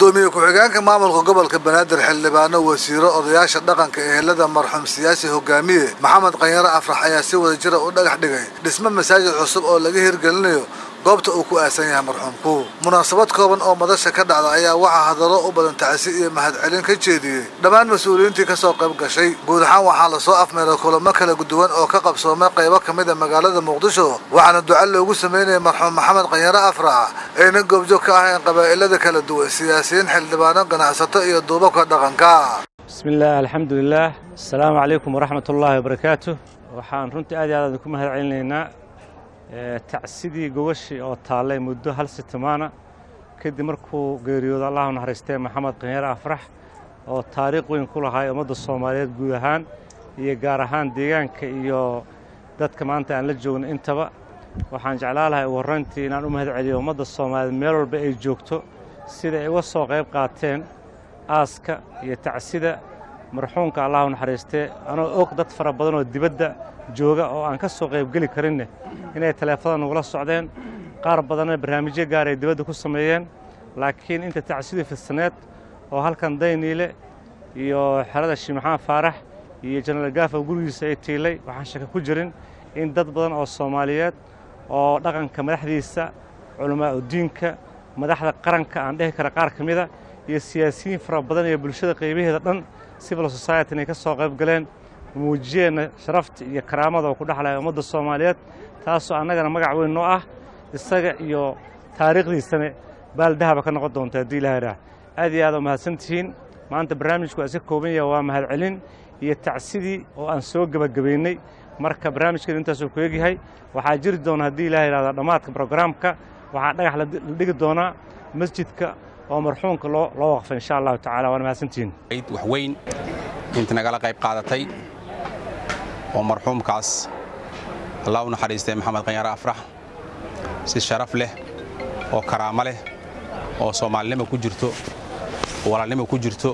gudoomiye ku-xigeenka maamulka gobolka banaadir xildhibaano wasiiro odayaasha dhaqanka ehelada marxuum siyaasi hogaamiye maxamed qanyare afrax ayaa si wada jira u dhagax dhigay dhismo masaajid cusub oo laga hirgelinayo goobta uu ku aasan yahay marxuumku munaasabad kooban oo madasha ka dhacda ayaa waxaa hadallo u badan tacsi iyo mahadcelin ka jeediyey dhammaan mas-uuliyiintii kasoo qayb gashay guud ahaan waxaa lasoo afmeeray kulamo kala duwan oo ka qabsoomay qaybo ka mid a magaalada muqdisho waxaana duca loogu sameynayay marxuum maxamed qanyare afrax ayna goobjoog ka ahayn qabaa'ilada kala duwan siyaasiyiin xildhibaano ganacsato iyo duubabka dhaqanka bismi illaah alxamdulilaah asalaamu calaykum waraxmat ullaahi wabarakaatu waxaan runtii aad iyo aad idinku mahad celinaynaa tacsidii gogashii oo taallay muddo hal sitimaana kadib markuu geeriyoodo allahu naxariistee maxamed qanyare afrax oo taariikh weyn ku lahay ummadda soomaaliyeed guud ahaan iyo gaar ahaan deegaanka iyo dadka maanta aan la joogno intaba waxaan jeclaa lahay ugu horrayntii inaan u mahad celiyo ummadda soomaaliyeed meel walba ay joogto sida ay uga soo qayb qaateen aaska iyo tacsida marxuumka allahu naxariistee anoo og dad fara badan oo dibadda jooga oo aan ka soo qaybgeli karinne inay taleefada nagula socdeen qaar badanna barnaamijyo gaar ay dibadda ku sameeyeen laakiin inta tacsidii fidsaneed oo halkan dayniile iyo xerada shii maxamed faarax iyo jenaraal gaafa gurigiisa ay tiilay waxaan shaka ku jirin in dad badan oo soomaaliyeed oo dhaqanka madaxdiisa culamaa udiinka madaxda qaranka aan dhehi kara qaar ka mida iyo siyaasiyiin fara badan iyo bulshada qaybaheeda dhan civil society inay ka soo qayb galeen muujiyeenna sharafta iyo karaamada oo ku dhexlaya ummadda soomaaliyeed taasoo annagana magac weyn noo ah isaga iyo taariikhdiisana baaldahaba ka noqon doonta haddii ilaha idhaah aad iyo aad oo mahadsan tihiin maanta barnaamijku waa iska kooban yaha waa mahadcelin iyo tacsidii oo aan soo gebagabaynay marka barnaamijkeedu intaasuu ku egyahay waxaa jiri doona haddii ilaha idhahdo dhammaadka brograamka waxaa dhagax la dhigi doonaa masjidka oo marxuumka loo loo waqfay insha allahu tacala waana mahadsantihiin wax weyn inta nagala qayb qaadatay oo marxuumkaas allah u naxariistay maxamed qanyare afrax si sharaf leh oo karaamo leh oo soomaalinimo ku jirto oo walaalnimo ku jirto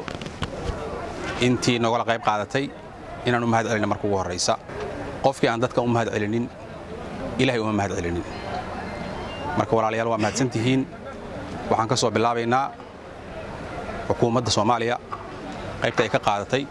intii nogala qayb qaadatay inaan u mahad celinna marka ugu horraysa qofkii aan dadkan u mahad celinin ilahay uma mahad celinin marka walaalayaal waa mahadsan tihiin waxaan ka soo bilaabaynaa xukuumadda soomaaliya qaybta ay ka qaadatay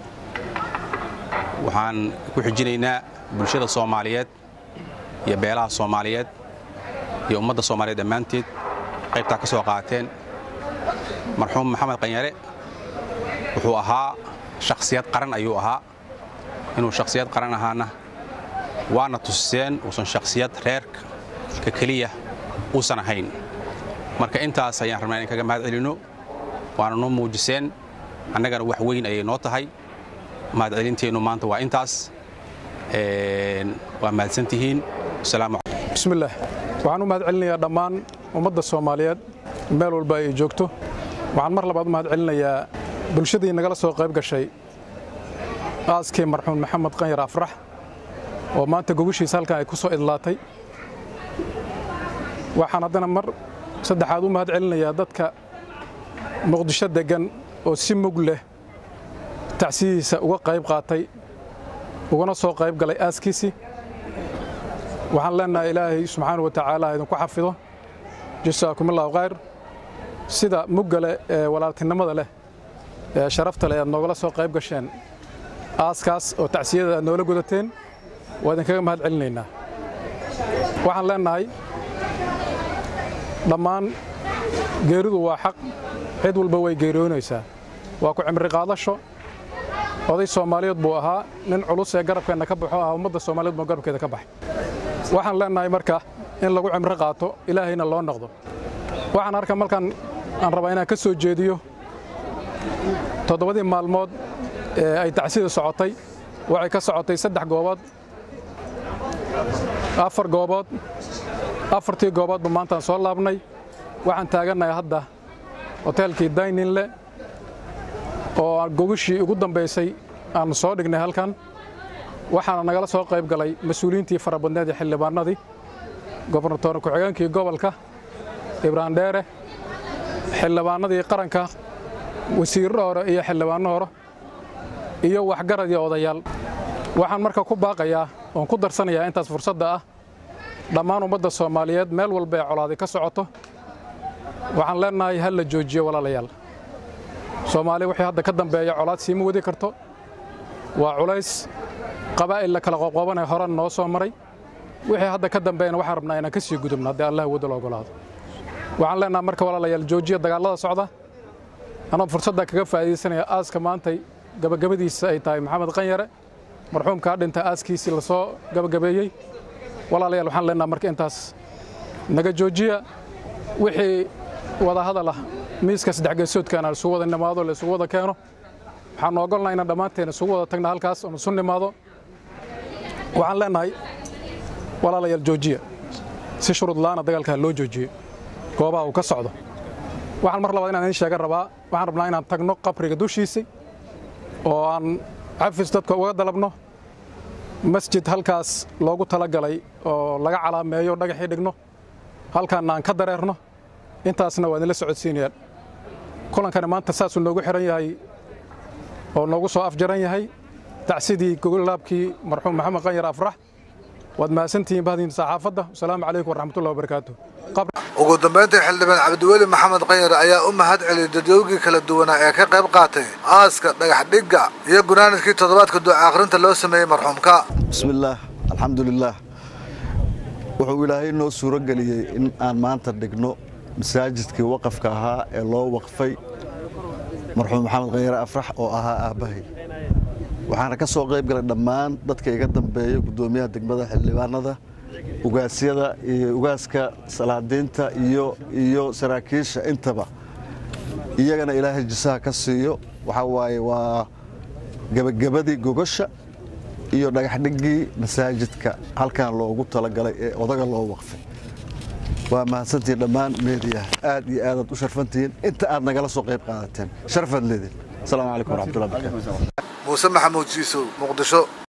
waxaan ku xijinaynaa bulshada soomaaliyeed iyo beelaha soomaaliyeed iyo ummadda soomaaliyeed dhammaanteed qaybtaa ka soo qaateen marxuum maxamed qanyare wuxuu ahaa shakhsiyad qaran ayuu ahaa inuu shakhsiyad qaran ahaana waana tusiseen uusan shakhsiyad reerka ka keliya uusan ahayn marka intaas ayaan rabnaa in kaga mahad celinno waana noo muujiseen annagana wax weyn ayay noo tahay mahad celinteennu maanta waa intaas waa mahadsantihiin bismillaah waxaan u mahad celinayaa dhammaan ummadda soomaaliyeed meel walba ay joogto waxaan mar labaad u mahad celinayaa bulshadii nagala soo qayb gashay aaskii marxuum maxamed qanyar afrax oo maanta gogashiisa halkan ay ku soo idlaatay waxaan haddana mar saddexaad u mahad celinayaa dadka muqdisho deggan oo si mug leh tacsidiisa uga qayb qaatay ugana soo qayb galay aaskiisii waxaan leennahay ilaahay subxaana wa tacaala idinku xafido jasaakumullahu khayr sida mugga leh ee walaaltinimada leh ee sharafta leh aad noogala soo qayb gasheen aaskaas oo tacsiyada aad noola gudateen waa idinkaga mahad celinaynaa waxaan leennahay dhammaan geeridu waa xaq cid walba way geeriyoonaysaa waa ku cimri qaadasho oday soomaaliyeed buu ahaa nin culus ee garabkeenna ka baxo ah ummadda soomaaliyeed buu garabkeeda ka baxay waxaan leennahay marka in lagu cimro qaato ilaahayna loo noqdo waxaan arka markaan aan rabaa inaan ka soo jeediyo toddobadii maalmood ee ay tacsida socotay waxay ka socotay saddex goobood afar goobood afartii gooboodba maantaan soo laabnay waxaan taagannahay hadda hoteelkii dayninle oo gogashii ugu dambaysay aan soo dhignay halkan waxaana nagala soo qayb galay mas-uuliyiintii fara badneed ee xildhibaanadii gobernatoor ku-xigeenkii gobolka ibraan dheere xildhibaanadii qaranka wasiirro hore iyo xildhibaanno hore iyo waxgarad iyo odayaal waxaan marka ku baaqayaa oon ku darsanayaa intaas fursadda ah dhammaan ummadda soomaaliyeed meel walba ee colaaday ka socoto waxaan leennahay ha la joojiyo walaalayaal soomaali wixii hadda ka dambeeya colaad siima wadi karto waa culays qabaa'il la kala qoqoobanaya horan noo soo maray wixii hadda ka dambeeyana waxaan rabnaa inaan ka sii gudubno haddii allah wadda la ogolaado waxaan leenaha marka walaalayaal joojiya dagaallada socda anoo fursadda kaga faa'iidaysanaya aaska maantay gabagabadiisa ay tahay maxamed qanyare marxuumkaa dhinta aaskiisii la soo gabagabeeyey walaalayaal waxaan leenaha marka intaas naga joojiya wixii wada hadal ah miiska saddexgeesoodkaana isugu wada nimaado la isugu wada keeno waxaan ogolnaa inaan dhammaanteen isugu wada tagna halkaas oon isu nimaado waxaan leenahay walaalayaal joojiya si shuruud la'aana dagaalkaa loo joojiyo goobaha uu ka socdo waxaan mar labaad inaan idiin sheegan rabaa waxaan rabnaa inaan tagno qabriga dushiisii oo aan cafis dadka uga dalabno masjid halkaas loogu talagalay oo laga calaameeyo dhagaxii dhigno halkaanna aan ka dareerno intaasna waa idinla socodsiinayaan kulankani maanta saasuu noogu xihan yahay oo noogu soo afjaran yahay tacsidii gogolaabkii marxuum maxamed qanyar afrax waad mahadsantihiin bahdiin saxaafadda wasalaamu calaykum waraxmatullahi wabarakaatu ugu dambayntii xildhibaan cabdiweli maxamed qanyar ayaa u mahad celiyey dadyoogii kala duwanaa ee ka qayb qaatay aaska dhagax dhigga iyo gunaanadkii toddobaadka duca akhrinta loo sameeyey marxuumka bismillaah alxamdulilaah wuxuu ilaahay noo suuro geliyey in aan maanta dhigno masaajidkii waqafka ahaa ee loo waqfay marxuum maxamed qanyare afrax oo ahaa aabbahay waxaana ka soo qayb galay dhammaan dadka iga dambeeya guddoomiyaha degmada xildhibaanada ugaasyada iyo ugaaska salaadiinta iyo iyo saraakiisha intaba iyagana ilaahay jisaha ka siiyo waxaa waaye waa gebagabadii gogosha iyo dhagaxdhiggii masaajidka halkan loogu talagalay ee odaga loo waqfay waa mahadsantihiin dhammaan meediyaha aad iyo aadaad u sharfantihiin inta aad nagala soo qayb qaadateen sharfaad leedin asalaamu calaykum waraxmatullahi barakaatu muuse maxamuud jiisow muqdisho